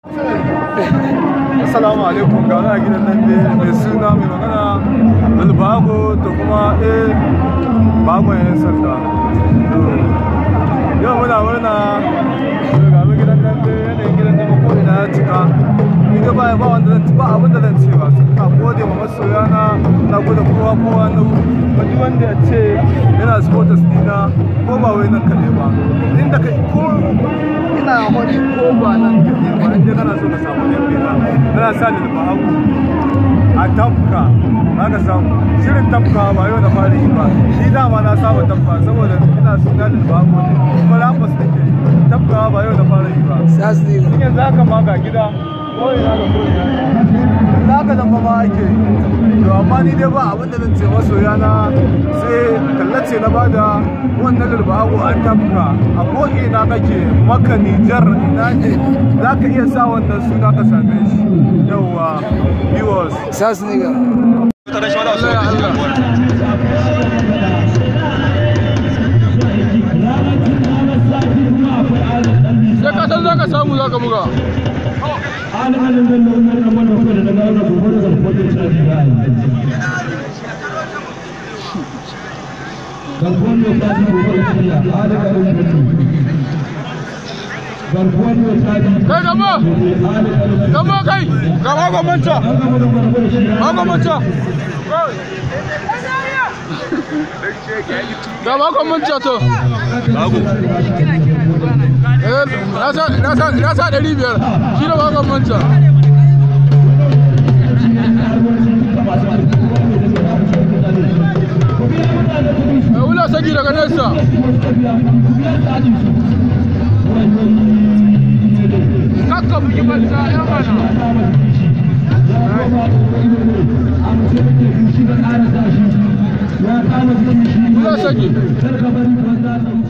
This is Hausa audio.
Assalamu alaikum ga wani a gidan nan dai mai suna mai magana Bilbago da kuma eh bagon yan sanda. Yau muna murna ga mu gidan nan dai yanayin gidan nan ko ina ya cika. Ni da baya ba wanda zan ba abin da zan ce ba. Ina gode ma masoya na ina gode kowa kowa na wani wanda ya ce yana supporters dina ko ba wai nan kaɗai ba. Inda kai ko ina wani ko ba nan kaɗai ba in dai kana so ka samu yan bena kana sa ni da hagu a tafka za ka samu shirin tafka ba yau da fara yi ba ni dama na saba tafka saboda ina suna da bago ne kuma lafas nake yi tafka ba yau da fara yi ba Sasni. Shin yanzu haka ma ga gida ko ina da ko ina za ka zama ma ake yi to amma ni dai ba abin da zan ce masoya na sai tallace na bada wannan lulbago a tafka a ko ina kake maka nijar ina ne za ka iya sa wannan suna ka same shi yauwa viewers Sasni ga. sai ka san za ka samu za ka buga kai gaba gaba kai gaba gwamnati ba gwamnati gaba gwamnati to eh na sa na sa na sa 500 shi ne ba gwamnati Eh, wula saki daga nesa kakka bugi banza ya mana wula saki